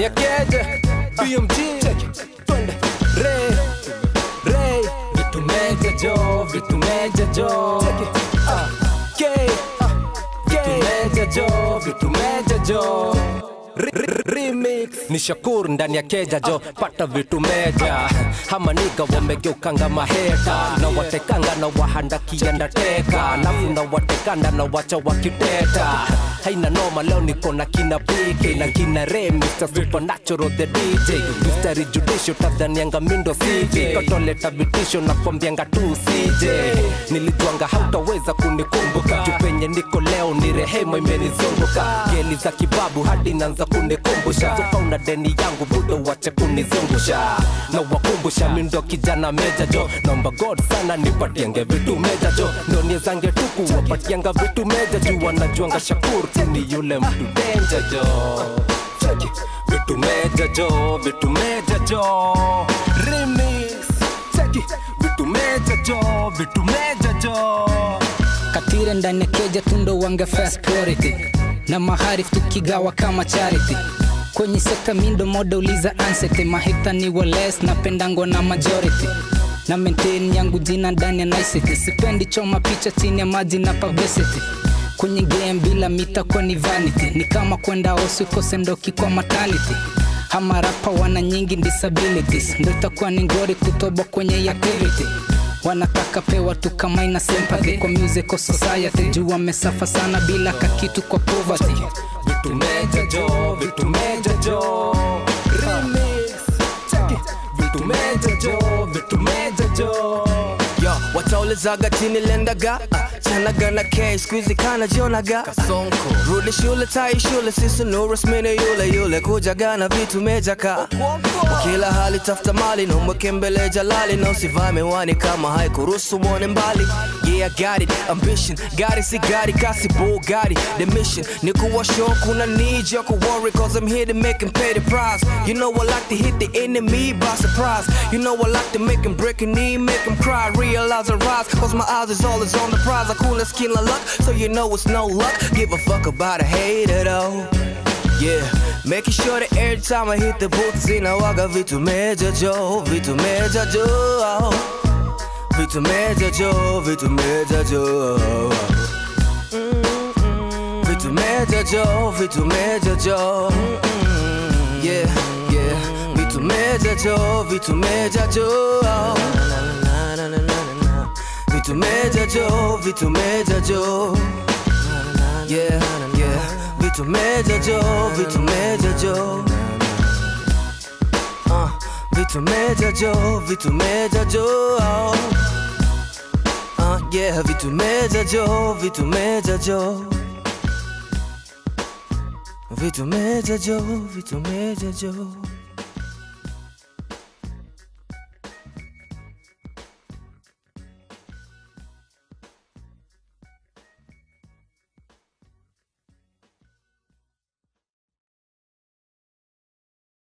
ya keja BMG twende Ray Ray vitu meja jo vitu meja jo Ah, K vitu meja jo vitu meja jo Re- re- remix ni shakur ndani ya keja jo pata vitu meja hama niga wamegeukanga maheta na watekanga na wahanda kienda teka alafu na watekanda na wacha wakiteta haina noma leo niko na kina pk na kina re Mr. supernatural the dj mstari judisho tadhanianga mindo cj kotoleta vitisho na kwambianga tu cj nilijuanga hautaweza kunikumbuka juu penye niko leo ni rehema imenizunguka geli za kibabu hadi naanza kunikumbusha soka una deni yangu budo wache kunizungusha na wakumbusha mindo kijana meja jo naomba god sana nipatienge vitu meja jo noniezange tuku wapatianga vitu meja juu wanajuanga shakur tu ni yule mtu denja jo Cheki, vitu meja jo vitu meja jo remix Cheki, vitu meja jo vitu meja jo katire ndani ya keja tundo wange first priority na maharif tukigawa kama charity kwenye sekta mindo moda uliza ansete mahita ni wales napendangwa na majority na maintain yangu jina ndani ya nicety sipendi choma picha chini ya maji na publicity kwenye game bila mita kwa ni vanity ni kama kwenda osi ukose ndoki kwa maternity ama rapa wana nyingi disabilities ndo itakuwa ni ngori kutoba kwenye activity wanataka pewa tu kama ina sympathy kwa musical society juu wamesafa sana bila kakitu kwa poverty vitu meja jo vitu meja jo remix Cheki, vitu meja jo vitu meja jo yo wataulizaga chini lendaga uh, chanaga na k skuizi kana jionaga uh, rudi shule tai shule sisi nurasmini yule yule kujaga na vitu mejaka kila hali tafuta mali nomweke mbele jalali na usivaa miwani kama haikuruhusu mwone mbali yeah I got it ambition gari si gari kasi bugari the mission ni kuwa show kuna need you could worry cause I'm here to make him pay the price you know I like to hit the enemy by surprise you know I like to make him break a knee make him cry realize I rise cause my eyes is always on the prize I cool as skin of luck so you know it's no luck give a fuck about a hater though Yeah, making sure that every time I hit the boots inawaga vitu meja jo, vitu meja jo Vitu meja jo, vitu meja jo Vitu meja jo, vitu meja jo Yeah, yeah Vitu meja jo, vitu meja jo Vitu meja jo, vitu meja jo Yeah, yeah Vitu meja jo, vitu meja jo uh, Vitu meja jo, vitu meja jo uh, Yeah, vitu meja jo, vitu meja jo Vitu meja jo, vitu meja jo